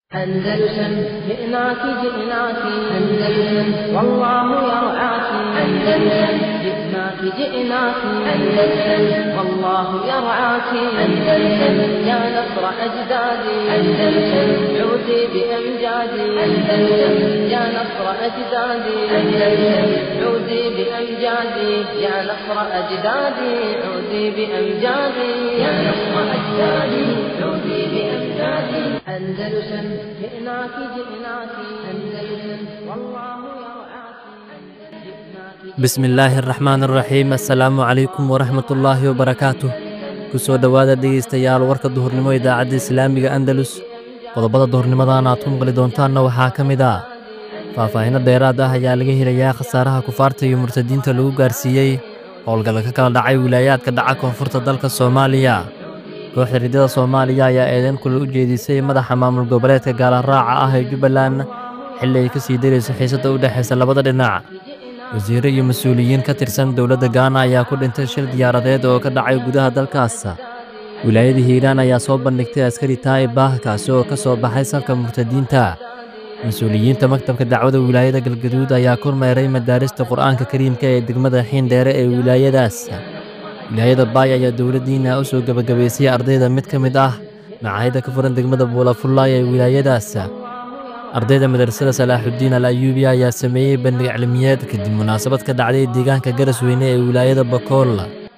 أندلسن جئناك جئناك أندلسن والله يرعاك أندلسن جئناك جئناك أندلسن والله يرعاك أندلسن يا نصر أجدادي أندلسن عودي بأمجادي أندلسن يا نصر أجدادي أندلسن عودي بأمجادي يا نصر أجدادي عودي بأمجادي يا نصر أجدادي عودي بأمجادي أندلسن جئناك جئناك أندلسن والله يرعاك bismi illaahi araxmaan araxiim assalaamu calaykum waraxmatullaahi wabarakaatuh ku soo dhowaada dhegaystayaal warka duhurnimo idaacadda islaamiga andalus qodobada duhurnimadan aad ku maqli doontaanna waxaa ka mid ah faahfaahinno dheeraad ah ayaa laga helayaa khasaaraha kufaarta iyo murtadiinta lagu gaarsiiyey howlgalla ka kala dhacay wilaayaadka dhaca koonfurta dalka soomaaliya kooxda riddada soomaaliya ayaa eedeyn kulal u jeedisay madaxa maamul goboleedka gaalaraaca ah ee jubbaland xilli ay ka sii darayso xiisadda u dhexaysa labada dhinac wasiirro iyo mas-uuliyiin ka tirsan dowladda gaana ayaa ku dhintay shil diyaaradeed oo ka dhacay gudaha dalkaas wilaayada hiiraan ayaa soo bandhigtay askari taa'ib ah kaasi oo ka soo baxay safka murtadiinta mas-uuliyiinta maktabka dacwada wilaayada galgaduud ayaa kormeeray madaarista qur'aanka kariimka ee degmada xiindheere ee wilaayadaas wilaayada baay ayaa dowladdiina u soo gebagabaysay ardayda mid ka mid ah macaahidda ka furan degmada buulafullaay ee wilaayadaas ardayda madrasada salaaxuddiin al ayuubiya ayaa sameeyey bandhig cilmiyeed kadib munaasabad ka dhacday deegaanka garasweyne ee wilaayada bakool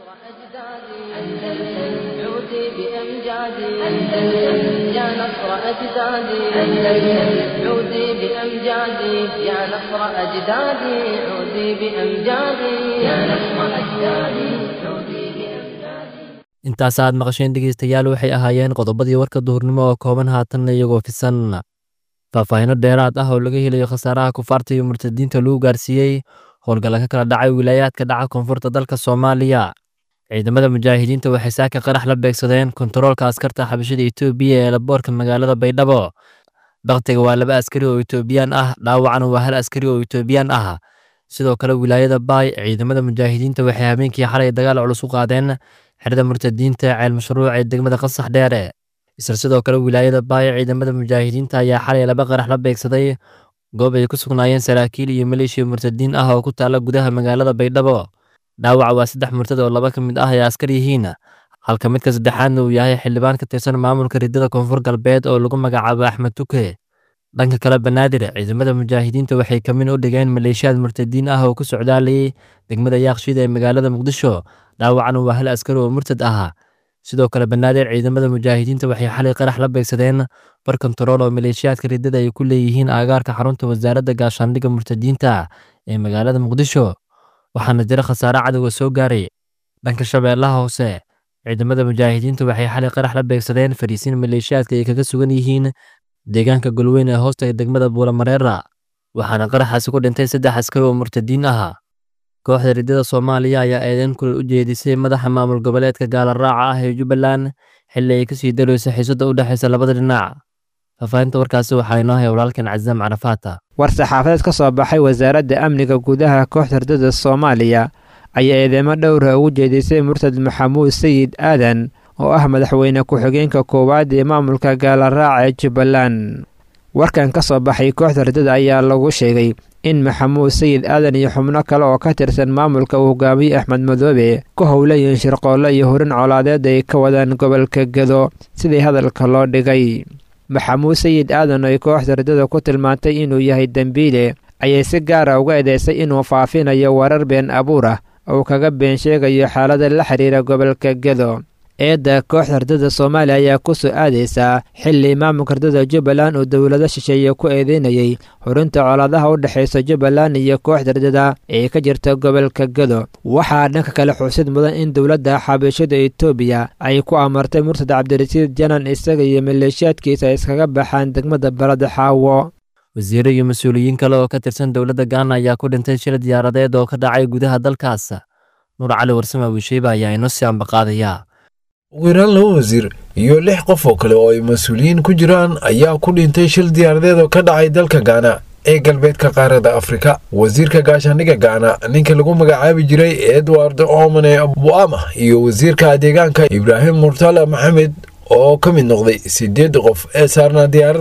عودي بأمجادي أندلسن يا نصر أجدادي أندلسن عودي بأمجادي يا نصر أجدادي عودي بأمجادي يا نصر أجدادي عودي بأمجادي intaas aad maqasheen dhegaystayaal waxay ahaayeen qodobadii warka duhurnimo oo kooban haatanna iyagoo fisan faahfaahinno dheeraad ah oo laga helayo khasaaraha kufaarta iyo murtadiinta lagu gaarsiiyey howlgalla ka kala dhacay wilaayaadka dhaca koonfurta dalka soomaaliya ciidamada mujaahidiinta waxay saaka qarax la beegsadeen kontaroolka askarta xabashada etoobiya ee laboorka magaalada baydhabo bakhtiga waa laba askari oo etoobiyaan ah dhaawacana waa hal askari oo etoobiyaan ah sidoo kale wilaayada baay ciidamada mujaahidiinta waxay habeenkii xalay dagaal culus u qaadeen xerada murtadiinta ceel mashruuc ee degmada qasax dheere isla sidoo kale wilaayada baay ciidamada mujaahidiinta ayaa xalay laba qarax la beegsaday goob ay ku sugnaayeen saraakiil iyo maleeshiya murtadiin ah oo ku taalla gudaha magaalada baydhabo dhaawaca waa saddex murtad oo laba ka mid ah ay askar yihiin halka midka saddexaadna uu yahay xildhibaan ka tirsan maamulka riddada koonfur galbeed oo lagu magacaabo axmed tuke dhanka kale banaadir ciidamada mujaahidiinta waxay kamin u dhigeen maleeshiyaad murtadiin ah oo ku socdaalayay degmada yaaqshida ee magaalada muqdisho dhaawacana waa hal askari oo murtad ah sidoo kale banaadir ciidamada mujaahidiinta waxay xalay qarax la beegsadeen bar kontarool oo maleeshiyaadka riddada ay ku leeyihiin aagaarka xarunta wasaaradda gaashaandhigga murtadiinta ee magaalada muqdisho waxaana jira khasaare cadowga soo gaaray dhanka shabeellaha hoose ciidamada mujaahidiinta waxay xalay qarax la beegsadeen fariisiin maleeshiyaadka ay kaga sugan yihiin deegaanka golweyn ee hoosta ee degmada buulamareera waxaana qaraxaasi ku dhintay saddex askari oo murtadiin ah kooxda riddada soomaaliya ayaa eedeyn kulal u jeedisay madaxa maamul goboleedka gaalaraaca ah ee jubbaland xilli ay ka sii darayso xiisadda u dhexaysa labada dhinac faahfaahinta warkaasi waxaa inoo haya walaalkan cazaam carafaata war-saxaafadeed ka soo baxay wasaaradda amniga gudaha kooxda riddada soomaaliya ayaa eedeymo dhowra ugu jeedisay murtad maxamuud sayid aadan oo ah madaxweyne ku-xigeenka koowaad ee maamulka gaalaraaca ee jubbaland warkan ka soo baxay kooxda riddada ayaa lagu sheegay in maxamuud sayid aadan iyo xubno kale oo ka tirsan maamulka uu hogaamiyey axmed madoobe ku howlayiin shirqoollo iyo horin colaadeed ay ka wadaan gobolka gedo sidii hadalka loo dhigay maxamuud sayid aadan oo ay kooxda riddada ku tilmaantay inuu yahay dembiile ayay si gaara uga eedeysay inuu faafinayo warar been abuur ah oo kaga been sheegayo xaalada la xiriira gobolka gedo eedda kooxda riddada soomaaliya ayaa ku soo aadaysaa xilli maamulka riddada jubbaland uu dowlado shisheeye ku eedeynayay horinta colaadaha u dhexaysa jubbaland iyo kooxda riddada ee ka jirta gobolka gedo waxaa dhanka kale xusid mudan in dowladda xabashada etoobiya ay ku amartay murtad cabdirasiid janan isaga iyo maleeshiyaadkiisa ay iskaga baxaan degmada balada xaawo wasiirro iyo mas-uuliyiin kale oo ka tirsan dowladda gaana ayaa ku dhintay shil diyaaradeed oo ka dhacay gudaha dalkaas nuur cali warsame wiisheyba ayaa inoo sii ambaqaadaya ugu yaraan laba wasiir iyo lix qof oo kale oo ay mas-uuliyiin ku jiraan ayaa ku dhintay shil diyaaradeed oo ka dhacay dalka gaana ee galbeedka qaarada afrika wasiirka gaashaandhigga gaana ninka lagu magacaabi jiray edward omane buama iyo wasiirka deegaanka ibraahim murtala maxamed oo ka mid noqday sideed qof ee saarnaa diyaaraddan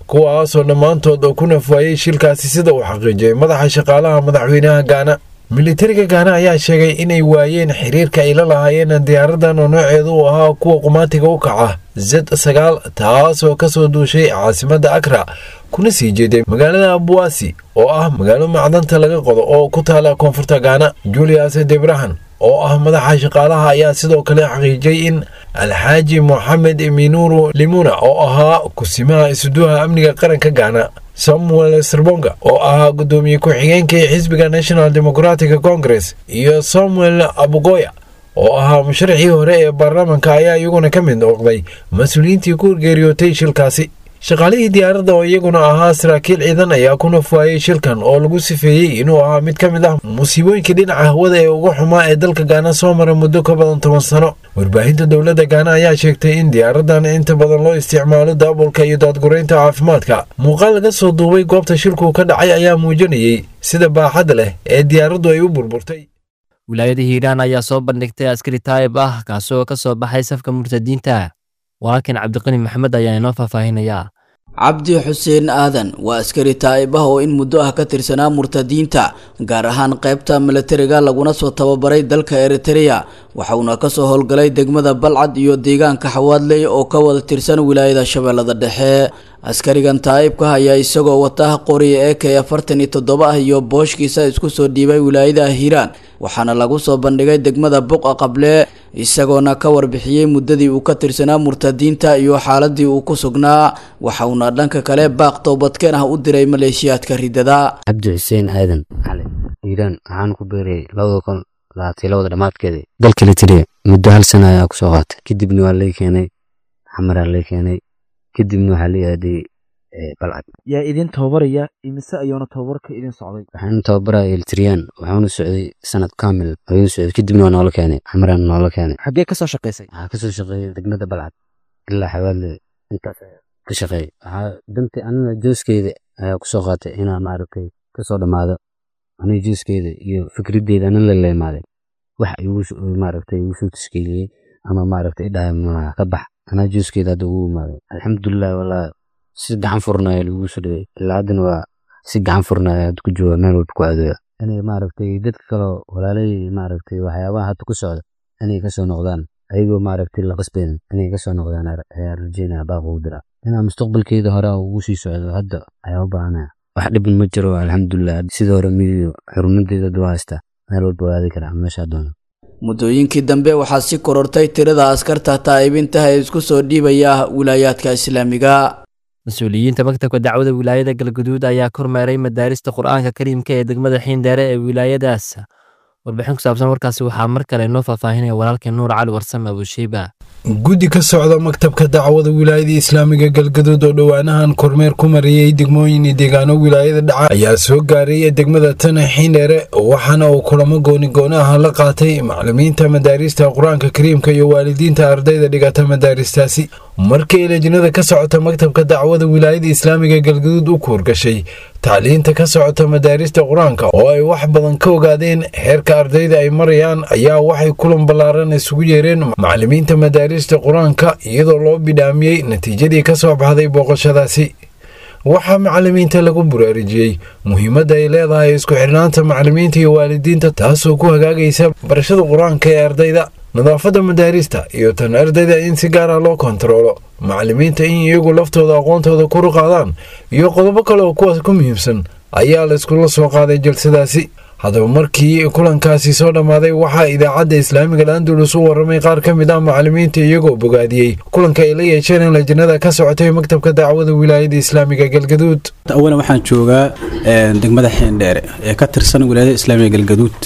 kuwaasoo dhammaantood ku nafwaayey shilkaasi sida uu xaqiijiyey madaxa shaqaalaha madaxweynaha gaana militariga gaana ayaa sheegay inay waayeen xiriirka ay la lahaayeen diyaaradan oo nooceedu uu ahaa kuwa qumaatiga u kaca zed sagaal taasoo kasoo duushay caasimadda akra kuna sii jeeday magaalada abuwaasi oo ah magaalo macdanta laga qodo oo ku taala koonfurta gaana julius debrahan oo ah madaxa shaqaalaha ayaa sidoo kale xaqiijiyey in alxaaji moxamed minuru limuna oo ahaa kusimaha isuduha amniga qaranka gaana samuel serbonga oo ahaa gudoomiye ku-xigeenkii xisbiga national democratic congress iyo samuel abugoya oo ahaa musharaxii hore ee baarlamaanka ayaa iyaguna ka mid noqday mas-uuliyiintii ku geeriyootay shilkaasi shaqaalihii diyaaradda oo iyaguna ahaa saraakiil ciidan ayaa ku nafwaayey shilkan oo lagu sifeeyey inuu ahaa mid ka mid ah musiibooyinka dhinaca hawada ee ugu xumaa ee dalka gaana soo mara muddo ka badan toban sano warbaahinta dowladda gaana ayaa sheegtay in diyaaradan inta badan loo isticmaalo daabulka iyo daadguraynta caafimaadka muuqaal laga soo duubay goobta shilku ka dhacay ayaa muujinayey sida baaxadda leh ee diyaaraddu ay u burburtay wilaayada hiiraan ayaa soo bandhigtay askari taayib ah kaasoo ka soo baxay safka murtadiinta walaalkan cabdiqani maxamed ayaa inoo faahfaahinayaa cabdi xuseen aadan waa askari taa'ib ah oo in muddo ah ka tirsanaa murtadiinta gaar ahaan qaybta milatariga laguna soo tababaray dalka eritrea waxauna kasoo howlgalay degmada balcad iyo deegaanka xawaadley oo ka wada tirsan wilaayada shabeellada dhexe askarigan taa'ibka ayaa isagoo wata qori ek afartan iyo toddoba ah iyo booshkiisa isku soo dhiibay wilaayada hiiraan waxaana lagu soo bandhigay degmada buqa qable isagoona ka warbixiyey muddadii uu ka tirsanaa murtadiinta iyo xaaladii uu ku sugnaa waxauna dhanka kale baaq toobadkeen ah u diray maleeshiyaadka ridada cabdi xuseen aadan cali hiiraan waxaan ku beerayay labada kun labaatan labada dhammaadkeeda dalka litiriya muddo hal sana ayaa kusoo qaatay kadibna waa lay keenay xamaraa lay keenay kadibna waxaa la aaday balcad yaa idin tababaraya imise ayuuna tababarka idin socday waxaan tababaraya elitriyaan waxaana socday sanad kamil ayuu socday kadibna waa noola keenay xamaraan noola keenay xaggee ka soo shaqaysay waxaa kasoo shaqeeyay degmada balcad ilaa xawaadle intaas ka shaqeeyay waxaa dantii anina jooskeeda ayaa kusoo qaatay inaa maaragtay kasoo dhammaado aniga jooskeeda iyo fikraddeeda anin la leemaaday wax igu maaragtay igu soo tashkiiliyey ama maaragtay idhahay malaha ka bax anaa jooskeeda hadda ugu imaaday alxamdulilah walaa si gacan furnaya lagu soo dhawey ilaa haddana waa si gacan furnaya hadda ku jooga meel walba ku aadooya inay maaragtay dadka kaloo walaalay maaragtay waxyaabaha hadda ku socda inay kasoo noqdaan ayagoo maaragtay la qasbaynin inay kasoo noqdaan ayaa rajeynaya baaq ugu dira inaa mustaqbalkeeda hore ugu sii socdo hadda ayaa u baahanaya wax dhibin ma jiro alxamdulilah sidii hore midiyo xurumadeeda dua haysta meel walba waa aadi karaa meeshaa doono muddooyinkii dambe waxaa si korortay tirada askarta taa'ibinta ee isku soo dhiibaya wilaayaadka islaamiga mas-uuliyiinta maktabka dacwada wilaayada galguduud ayaa kormeeray madaarista qur-aanka kariimka ee degmada xiindheere ee wilaayadaas warbixin ku saabsan warkaasi waxaa mar kale noo faahfaahinaya walaalkeen nuur cali warsame abushiiba guddi ka socda maktabka dacwada wilaayada islaamiga galgaduud oo dhowaanahan kormeer ku mariyey degmooyin iyo deegaano wilaayada dhaca ayaa soo gaaray degmada tana xiindheere waxaana uu kulamo gooni-gooni ah la qaatay maclimiinta madaarista qur-aanka kariimka iyo waalidiinta ardayda dhigata madaaristaasi markii lejnada ka socota maktabka dacwada wilaayada islaamiga galgaduud u kuurgashay tacliinta ka socota madaarista qur-aanka oo ay wax badan ka ogaadeen heerka ardayda ay marayaan ayaa waxay kulan ballaaran isugu yeereen maclimiinta madaarista qur-aanka iyadoo loo bidhaamiyey natiijadii ka soo baxday booqashadaasi waxaa macalimiinta lagu buraarujiyey muhiimadda ay leedahay isku xidhnaanta macalimiinta iyo waalidiinta taasoo ku hagaagaysa barashada qur-aanka ee ardayda nadaafadda madaarista iyo tan ardayda in si gaara loo kontaroolo macalimiinta in iyagu laftooda aqoontooda kuru qaadaan iyo qodobo kale oo kuwaas ku muhiimsan ayaa la iskula soo qaaday jalsadaasi haddaba markii kulankaasi soo dhammaaday waxaa idaacadda islaamiga landulus u warramay qaar ka mid ah macalimiinta iyagoo bogaadiyey kulanka ay la yeesheen in lajnada ka socotay maktabka dacwada wilaayada islaamiga galgaduud awalan waxaan joogaa degmada xiindheere ee ka tirsan wilaayada islaamiga galgaduud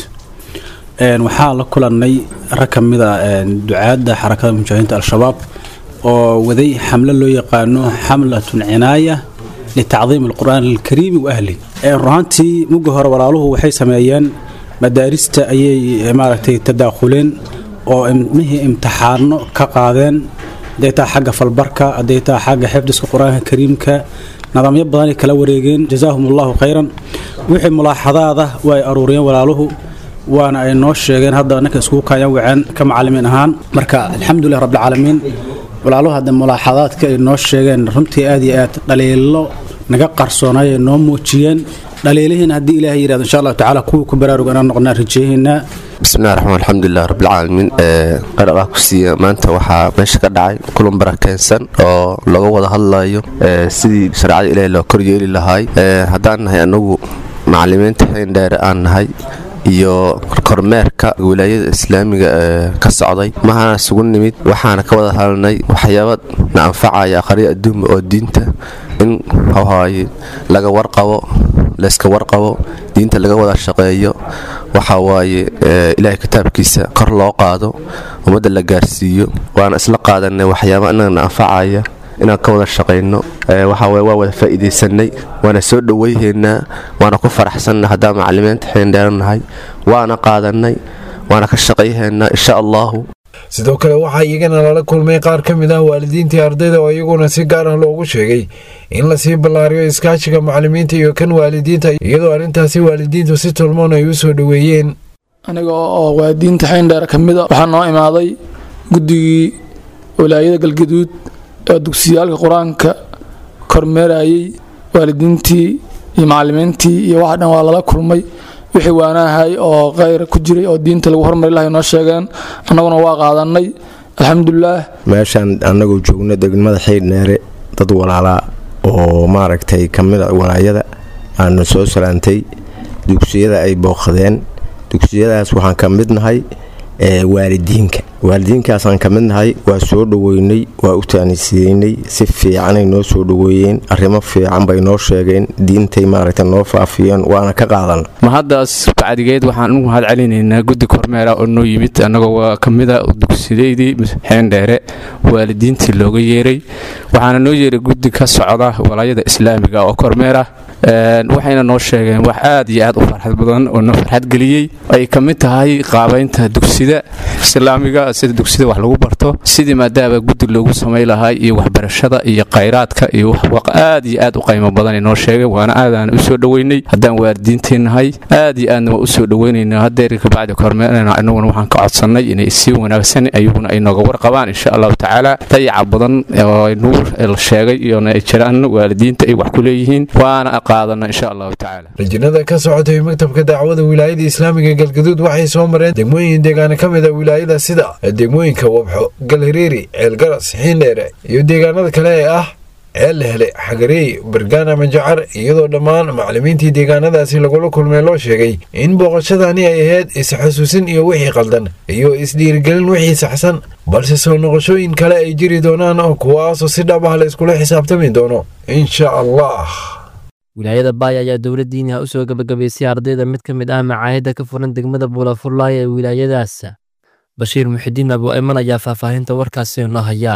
waxaa la kulannay rag ka mid a ducaadda xarakada mujaahidiinta al-shabaab oo waday xamlo loo yaqaano xamlatun cinaaya litacdiim alqur'aan alkariimi wa ahli runaantii mugga hore walaaluhu waxay sameeyeen madaarista ayay maaragtay tadaakhuleen oo ilmihii imtixaano ka qaadeen hadday taa xagga falbarka hadday taa xagga xifdiska qur-aanka kariimka nidaamyo badanay kala wareegeen jazaahum allahu khayran wixii mulaaxadaada waa ay aruuriyeen walaaluhu waana ay noo sheegeen hadda ninka iskugu kaayaan waceen ka macalimiin ahaan marka alxamdulilah rabbilcaalamiin walaaluhu hadda mulaaxadaadka ay noo sheegeen runtii aad iyo aad dhaliilo naga qarsoonay ay noo muujiyeen dhaliilihiina haddii ilaahay yidhahdo insha allahu tacaala kuwii ku baraaruga inaan noqonaa rajeehaynaa bismillahi raxmaan alxamdulilah rabbilcaalamiin qeyr allah ku siiya maanta waxaa meesha ka dhacay kulan barakeensan oo laga wada hadlayo sidii shareecada ilaahay loo koryeeli lahaay haddaan nahay anagu macalimiinta xeendheere aan nahay iyo kormeerka wilaayada islaamiga ee ka socday mahana isugu nimid waxaana ka wada hadalnay waxyaaba na anfacaya aqriya adduunba oo diinta in hawhaaye laga warqabo layska warqabo diinta laga wada shaqeeyo waxa waaye ilaahay kitaabkiisa kor loo qaado ummadda la gaarsiiyo waana isla qaadanay waxyaaba inagana anfacaya inaan ka wada shaqayno waxawaaye waa wada faa'iidaysanay waana soo dhowayhaynaa waana ku faraxsanna haddaan macalimiinta xeendheeranahay waana qaadanay waana ka shaqayhaynaa insha allahu sidoo kale waxaa iyagana lala kulmay qaar ka mid ah waalidiintii ardayda oo iyaguna si gaar ah loogu sheegay in lasii ballaariyo iskaashiga macalimiinta iyo kan waalidiinta iyadoo arrintaasi waalidiintu si tolmoon ay u soo dhoweeyeen aniga oo waalidiinta xeendheer ka mid a waxaa noo imaaday guddigii walaayada galgaduud ee dugsiyaalka qur-aanka kormeerayay waalidiintii iyo macalimiintii iyo waxa dhan waa lala kulmay wixii waanahay oo kheyr ku jiray oo diinta lagu hormari lahay noo sheegeen annaguna waa qaadanay alxamdulilaah meeshaan annagoo joogno degmada xiidhneere dad walaalaa oo maaragtay ka mida walaayada aanu soo salaantay dugsiyada ay booqadeen dugsiyadaas waxaan ka mid nahay waalidiinka waalidiinkaasaan ka mid nahay waa soo dhoweynay waa u taanisiyeynay si fiicanay noo soo dhoweeyeen arrimo fiican bay noo sheegeen diintay maaragta noo faafiyeen waana ka qaadan mahaddaas bacdigeed waxaan u mahad celinaynaa guddi kormeera oo noo yimid annagoo waa ka mid a dugsidaydii xeendheere waalidiintii looga yeeray waxaana noo yeeray guddi ka socda walaayada islaamiga oo kormeera waxayna noo sheegeen wax aad iyo aad u farxad badan oo noo farxad geliyey ay ka mid tahay qaabaynta dugsida islaamiga sida dugsida wax lagu barto sidii maadaama guddi loogu samay lahaa iyo waxbarashada iyo khayraadka iyo aad iyo aad u qaymo badan noo sheegeen waana aadaan u soo dhoweynay haddaan waalidiinteennahay aad iyo aadna waa u soo dhoweynayna hadeer kabacdi kormeerna inaguna waxaan ka codsannay inay sii wanaagsan ayaguna ay nooga warqabaan insha allahu tacaala dayaca badan oo nuur la sheegay iyona ay jiraan waalidiinta ay wax ku leeyihiin waana rajinada ka socotay maktabka dacwada wilaayada islaamiga galgaduud waxay soo mareen degmooyin deegaana ka mid a wilaayada sida degmooyinka wabxo galhariiri ceelgaras xiindheere iyo deegaanada kale ee ah ceel hele xagareey bargaana majacar iyadoo dhammaan macalimiintii deegaanadaasi lagula kulmay loo sheegay in booqashadani ay ahayd is-xusuusin iyo wixii qaldan iyo isdhiirigelin wixii saxsan balse soo noqoshooyin kale ay jiri doonaan oo kuwaasoo si dhab ah la iskula xisaabtami doono insha allah wilaayada baaya ayaa dowladdiiniha u soo gebagabaysay ardayda mid ka mid ah macaahidda ka furan degmada buulafurlaay ee wilaayadaas bashiir muxidiin abu ayman ayaa faahfaahinta warkaasi noo hayaa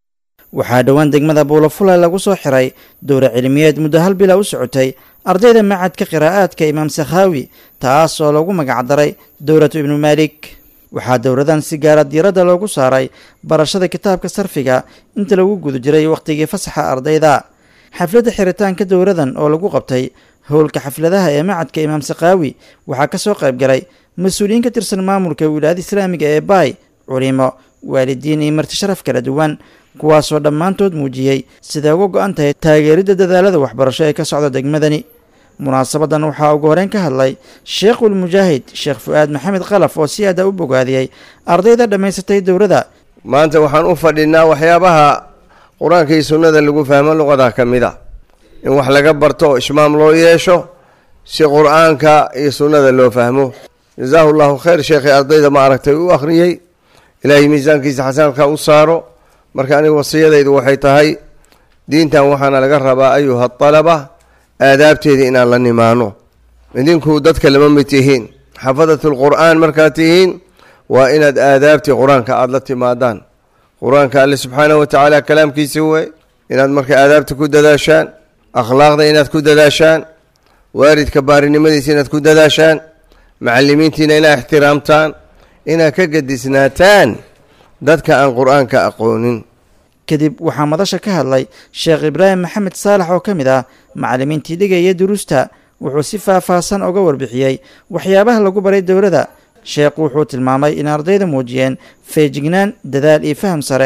waxaa dhowaan degmada buulafulay lagu soo xiray dowra cilmiyeed muddo hal bila u socotay ardayda macadka qiraa'aadka imaam sakhaawi taas oo lagu magacdaray dowlatu ibnu maalik waxaa dowladan si gaara diiradda loogu saaray barashada kitaabka sarfiga inta lagu guda jiray wakhtigii fasaxa ardayda xafladda xiritaanka dowladan oo lagu qabtay howlka xafladaha ee macadka imaam sakhaawi waxaa ka soo qayb galay mas-uuliyiin ka tirsan maamulka wilaayada islaamiga ee baay culimo waalidiin iyo marti sharaf kala duwan kuwaasoo dhammaantood muujiyey siday uga go-an tahay taageeridda dadaalada waxbarasho ee ka socda degmadani munaasabadan waxaa ugu horeyn ka hadlay sheekhul mujaahid sheekh fu-aad maxamed khalaf oo si aada u bogaadiyey ardayda dhammaysatay dowladda maanta waxaan u fadhinaa waxyaabaha qur-aanka iyo sunnada lagu fahmo luqada ka mid a in wax laga barto oo ishmaam loo yeesho si qur-aanka iyo sunnada loo fahmo jazaahu llahu khayr sheekhii ardayda ma aragtay u akhriyey ilaahay miisaankiisa xasanadka u saaro marka aniga wasiyadaydu waxay tahay diintan waxaana laga rabaa ayuha alaba aadaabteeda inaan la nimaano idinku dadka lama mid tihiin xafadat lqur'aan markaad tihiin waa inaad aadaabtii qur-aanka aada la timaadaan qur-aanka alle subxaanahu watacaala kalaamkiisa wey inaad marka aadaabta ku dadaashaan akhlaaqda inaad ku dadaashaan waalidka baarinimadiisa inaad ku dadaashaan macalimiintiina inaad ixtiraamtaan inaad ka gadisnaataan dadka aan qur-aanka aqoonin kadib waxaa madasha ka hadlay sheekh ibraahim maxamed saalax oo ka mid ah macalimiintii dhigaya duruusta wuxuu si faah-faahsan uga warbixiyey waxyaabaha lagu baray dowladda sheekhu wuxuu tilmaamay in ardayda muujiyeen feejignaan dadaal iyo faham sare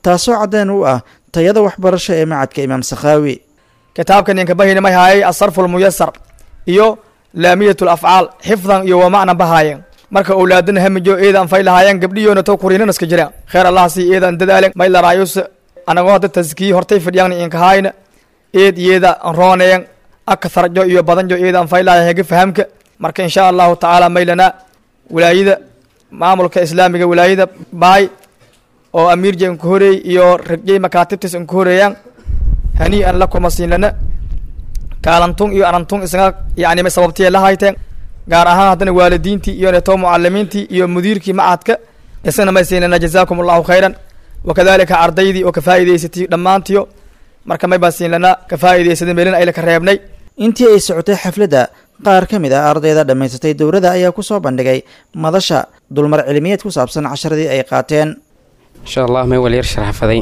taasoo caddeen u ah tayada waxbarasho ee macadka imaam sakhaawi kitaabkan inka bahayna may haayay asarfu lmuyasar iyo laamiyat lafcaal xifdan iyo wamacna bahaayeen marka owlaadana hamijo eedan fay lahaayeen gabdhiyoona to kuriinan iska jiraan kheer allah sii eedan dadaalen may laraayus anagoo hadda taskiyi hortay fadhiyaan inkahaayna eed iyada rooneen akatharjo iyo badanjo eedan fay lahaayeen hega fahamka marka insha allahu tacaala maylana wilaayada maamulka islaamiga wilaayada baay oo amiirja inka horeey iyo ragjay makaatibtis inka horeeyaan hanii'an la kuma siinlana kaalantun iyo anantun isaga yani may sababtiya la hayteen gaar ahaan haddana waalidiintii iyo neto mucalimiintii iyo mudiirkii macadka isagana may siinlana jazaakum allahu khayran wakadalika ardaydii oo ka faa'iidaysatay dhammaantiyo marka may baan siinlana ka faa'iidaysaday meelin ayla ka reebnay intii ay socotay xafladda qaar ka mid ah ardayda dhammaysatay dowladda ayaa ku soo bandhigay madasha dulmar cilmiyeed ku saabsan casharadii ay qaateen insha allah may walyar sharaxfaday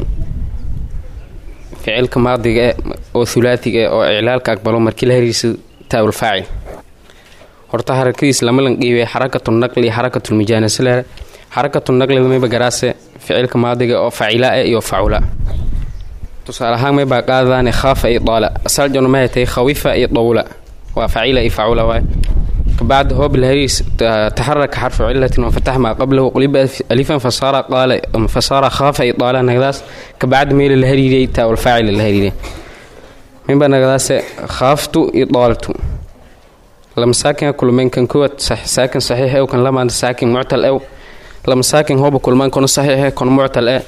ficilka maadiga e oo hulaatiga e oo iclaalka aqbalo markii la hariirsa taawul faacil horta harakadiis lama landhiibay xarakatu naqli xarakatu mijaanasle xarakatu naqlida mayba garaase ficilka maadiga oo facila e iyo facula tusaale ahaan maybaa qaadadaane khaafa iyo daala asaljona mahay tahay khawifa iyo dawla waa facila iyo facula waay kabacd hoob الهريس تحرك حرف علة وفتح ما قبله قلب ألفا فصار قال فصار خاف إطالة نغداس كبعد ميل الهريري تاو الفاعل الهريري من بقى نغداس خافت إطالة لما ساكن كل من كان كوت صح ساكن صحيح أو كان لما ساكن معتل أو لما ساكن هو بكل من كان صحيح كان معتل أو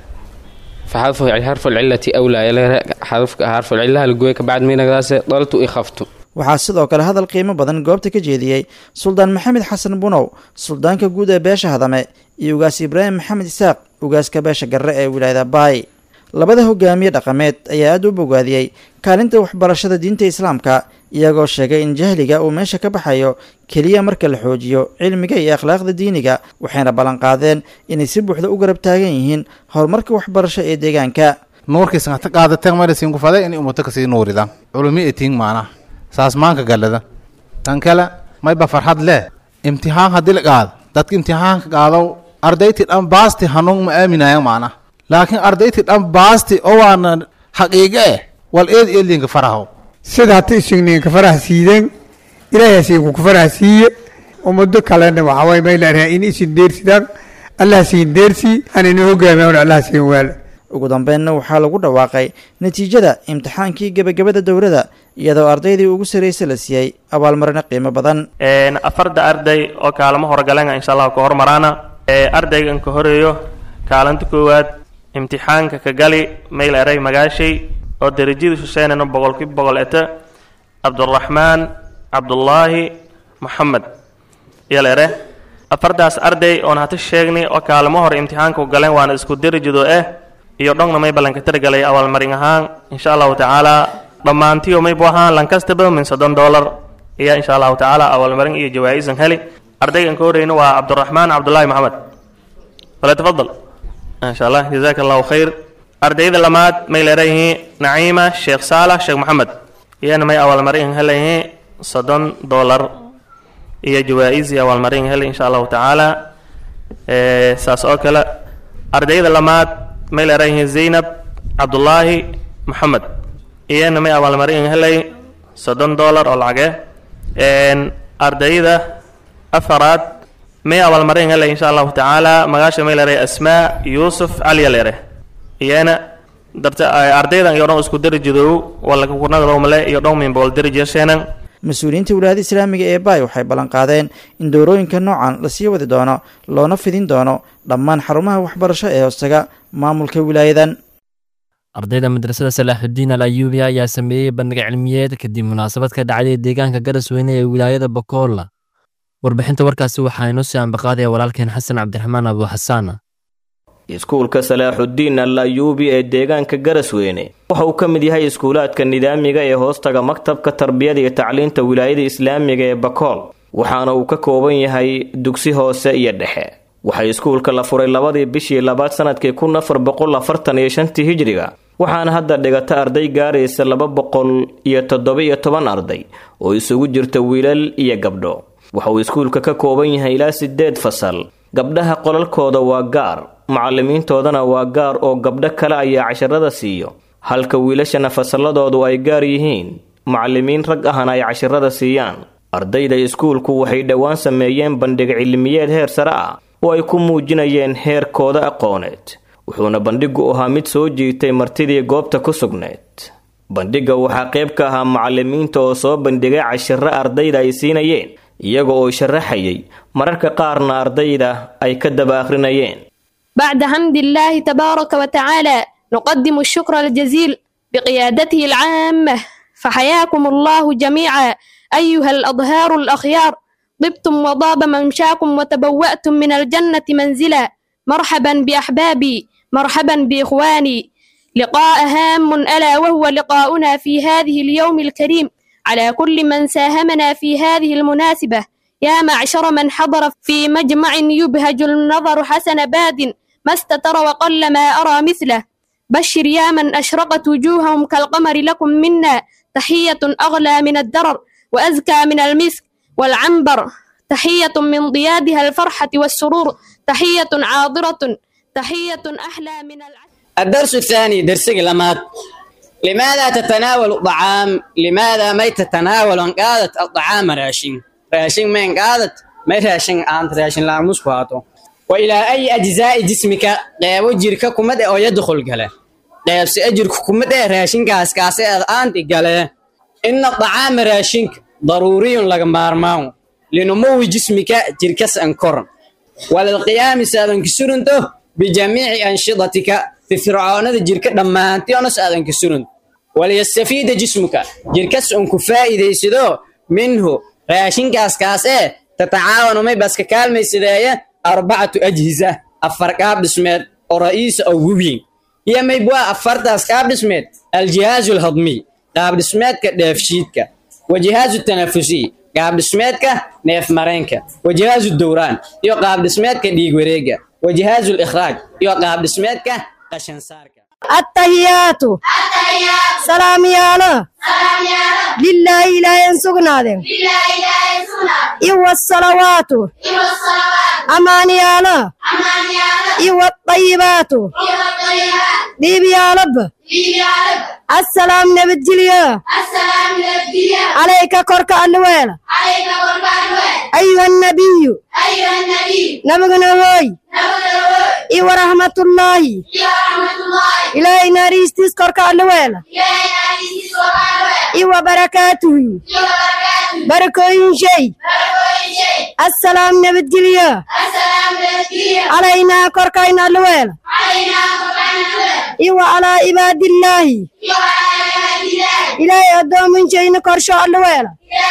فحذف حرف العلة أولى حذف حرف العلة الجوي كبعد مين نغداس ضلت إخفت waxaa sidoo kale hadal qiimo badan goobta ka jeediyey suldaan maxamed xasan bunow suldaanka guud ee beesha hadame iyo ugaas ibraahim maxamed isaaq ugaaska beesha garre ee wilaayada baay labada hogaamiye dhaqameed ayaa aada u bogaadiyey kaalinta waxbarashada diinta islaamka iyagoo sheegay in jahliga uu meesha ka baxayo keliya marka la xoojiyo cilmiga iyo akhlaaqda diiniga waxayna ballanqaadeen inay si buuxda u garab taagan yihiin horumarka waxbarasho ee deegaanka nuurkiisna ta qaadateen marasiin kufaday inay ummato kasii nuuridaan culumi etiin maanaha saas maanka galada tan kale mayba farxad leh imtixaan haddii la qaado dadka imtixaanka qaado ardayti dhan baasti hanuun ma aaminayaan macnaha laakiin ardayti dhan baasti oo waana xaqiiqe eh wal eed eedlinka faraho sida hata isugninka faraha siideen ilaahay siinku ku faraha siiye ummado kalena waxaa waye may leedahay in isin deersidaan allah siin deersii anayna hogaamiyan allah siin waala ugu dambeynna waxaa lagu dhawaaqay natiijada imtixaankii gebagabada dowladda iyadoo ardaydii ugu sarraysa la siiyey abaalmarino qiimo badan afarda arday oo kaalamo horgalenga insha allahu ka hormaraana ardaygan ka horeeyo kaalinta koowaad imtixaanka ka gali mayl eray magaashay oo derajadu shusheynana boqolkiiba boqol eta cabduraxmaan cabdullaahi moxamed yal ere afardaas arday oon hata sheegnay oo kaalamo hore imtixaanka galeen waana isku derajado eh iyo dhongna may ballanka taragalay abaalmarin ahaan insha allahu tacaala dhammaantiyo maybu ahaan lankastaba min soddon dollar ayaa insha allahu tacaala abaalmarin iyo jawaa-isan heli ardaygan ka horeyna waa cabduraxmaan cabdullaahi maxamed wala tafadal insha allah jazaaka allahu khayr ardayda lamaad may leedayihiin naciima sheekh saalax sheekh maxamed iyana may abaalmarin helayihiin soddon dollar iyo jawaa-is iyo abaalmarin heli insha allahu tacaala saas oo kale ardayda lamaad may leedayihiin zaynab cabdullaahi maxamed iyana may abaalmarin helay soddon dollar oo lacage ardayda afaraad may abaalmarin helay insha allahu tacaala magaasha may leedahay asmaa yuusuf caliya leere iyana darta ardaydan iyo dhan isku darajadow walakurnadalowmale iyo dhan min boqol darajasheenan mas-uuliyiinta wilaayada islaamiga ee baay waxay ballanqaadeen in dowrooyinka noocan lasii wadi doono loona fidin doono dhammaan xarumaha waxbarasho ee hoostaga maamulka wilaayadan ardayda madrasada salaaxudiin al ayuubi ayaa sameeyey bandhig cilmiyeed kadib munaasabad ka dhacday deegaanka garasweyne ee wilaayada bokool warbixinta warkaasi waxaa inoo sii ambaqaadaya walaalkeen xasan cabdiraxmaan abu xasaan iskuulka salaaxudiin al ayuubi ee deegaanka garasweyne waxa uu ka mid yahay iskuulaadka nidaamiga ee hoostaga maktabka tarbiyada iyo tacliinta wilaayada islaamiga ee bakool waxaana uu ka kooban yahay dugsi hoose iyo dhexe waxaa iskuulka la furay labadii bishii labaad sanadkii kun afar boqol afartan iyo shantii hijriga waxaana hadda dhigata arday gaaraysa laba boqol iyo toddoba-iyo toban arday oo isugu jirta wiilal iyo gabdho waxa uu iskuulka ka kooban yahay ilaa sideed fasal gabdhaha qolalkooda waa gaar macallimiintoodana waa gaar oo gabdho kale ayaa casharada siiyo halka wiilashana fasalladoodu ay gaar yihiin macallimiin rag ahna ay casharada siiyaan ardayda iskuulku waxay dhowaan sameeyeen bandhig cilmiyeed heer sare ah oo ay ku muujinayeen heerkooda aqooneed wuxuuna bandhigu ahaa mid soo jiitay martidii goobta ku sugnayd bandhigga waxaa qayb ka ahaa macallimiinta oo soo bandhigay cashiro ardayda ay siinayeen iyaga oo sharaxayay mararka qaarna ardayda ay ka daba akhrinayeen بعد حمد الله تبارك وتعالى نقدم الشكر الجزيل بقيادته العامة فحياكم الله جميعا أيها الأظهار الأخيار طبتم وضاب ممشاكم وتبوأتم من الجنة منزلا مرحبا بأحبابي مرحبا بإخواني لقاء هام ألا وهو لقاؤنا في هذه اليوم الكريم على كل من ساهمنا في هذه المناسبة يا معشر من حضر في مجمع يبهج النظر حسن باد ما استتر وقل ما أرى مثله بشر يا من أشرقت وجوههم كالقمر لكم منا تحية أغلى من الدرر وأزكى من المسك والعنبر تحية من ضيادها الفرحة والسرور تحية عاضرة تحية أحلى من العسل الدرس الثاني درس لمات لماذا تتناول الطعام لماذا ما تتناول ان قادت الطعام راشين راشين من قادت ما راشين انت راشين لا مسكواتو والى اي اجزاء جسمك لا وجهك كمد او يدخل قاله لا اجرك كمد راشين كاس كاس انت قاله ان الطعام راشينك ضروري لك مارماو لنمو جسمك جركس انكر وللقيام سادن كسرنته بجميع انشطتك firfircoonada jirka dhammaantioonas aadan ka surin waliyastafiida jismuka jirkas un ku faa'iidaysado minhu raashinkaas kaas ee tatacaawanu may baska kaalmaysadeeya arbacatu ajhisa afar qaab dhismeed oo ra'iisa oo weyn iyo maybwaa afartaas qaab dhismeed aljihaazu alhadmiy qaab dhismeedka dheefshiidka wajihaazu tanafusiy qaab dhismeedka neef mareenka wajihaazu dowraan iyo qaab dhismeedka dhiig wareega wajihaazu likhraaj iyo qaab dhismeedka التهيات سلام يالا لله لا ينسقنا إيوة الصلوات أمان يالا إيوة الطيبات ديب يا رب السلام نبجليا عليك كرك الويل أيها النبي نبغنا هوي إيوة رحمة الله إلهي ناريستيس كرك الويل إيوة بركاته بركوين شيء السلام نبجليا علينا كركين الويل إيوة على عباد الله إلهي أدوم من شيء كرشو الويل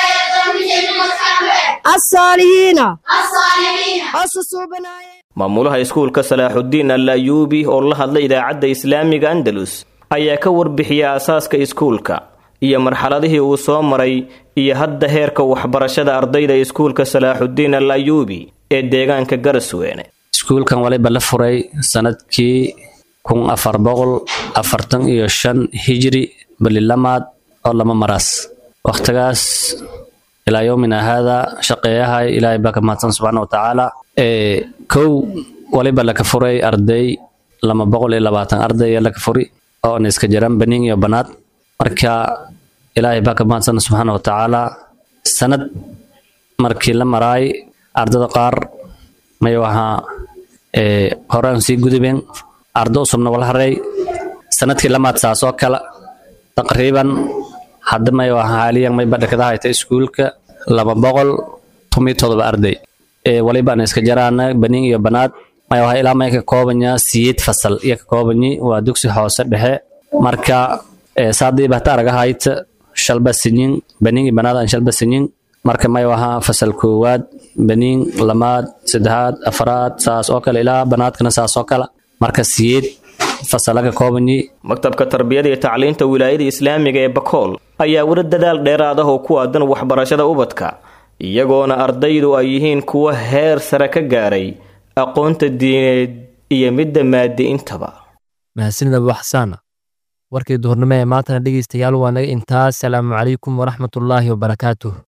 الصالحين أصصوا بنايا maamulaha iskuulka salaaxudiin al ayuubi oo la hadlay idaacadda islaamiga andalus ayaa ka warbixiyay aasaaska iskuulka iyo marxaladihii uu soo maray iyo hadda heerka waxbarashada ardayda iskuulka salaaxudiin al ayuubi ee deegaanka garasweene iskuulkan waliba la furay sanadkii kun afar boqol afartan iyo shan hijri balilamaad oo lama maraas wakhtigaas ilaa yowmina haada shaqeeyahay ilaahay baa ka mahadsan subxaana watacaala kow waliba laka furay arday lama boqol iyo labaatan arday ee laka furi oo na iska jiraan baniin iyo banaad marka ilaahay baa ka mahadsan subxaana watacaala sanad markii la maraay ardada qaar may wahaa horaan sii gudubeen ardo usubna wala haray sanadkii lamaad saas oo kale taqriiban hadda may wahaa haaliyan may badhakada hayta iskuulka laba boqol tomiyo todoba arday waliba ana iska jaraana baniin iyo banaad may wahaa ilaa may ka koobanya siyeed fasal iyo ka koobanyi waa dugsi hoose dhexe marka saadii bahta araga hayta shalba sinyin baniin iyo banaad aan shalba sinyin marka may wahaa fasal koowaad baniin lamaad saddexaad afraad saas oo kale ilaa banaadkana saas oo kale marka siyeed fasalaga koobanyi maktabka tarbiyada iyo tacliinta wilaayada islaamiga ee bakool ayaa weli dadaal dheeraad ah oo ku aadan waxbarashada ubadka iyagoona ardaydu ay yihiin kuwa heer sare ka gaaray aqoonta diineed iyo midda maadi intaba mahadsanid abu xasaana warkii duhurnimo ee maantana dhegeystayaal waa naga intaas salaamu calaykum waraxmatullaahi wabarakaatuh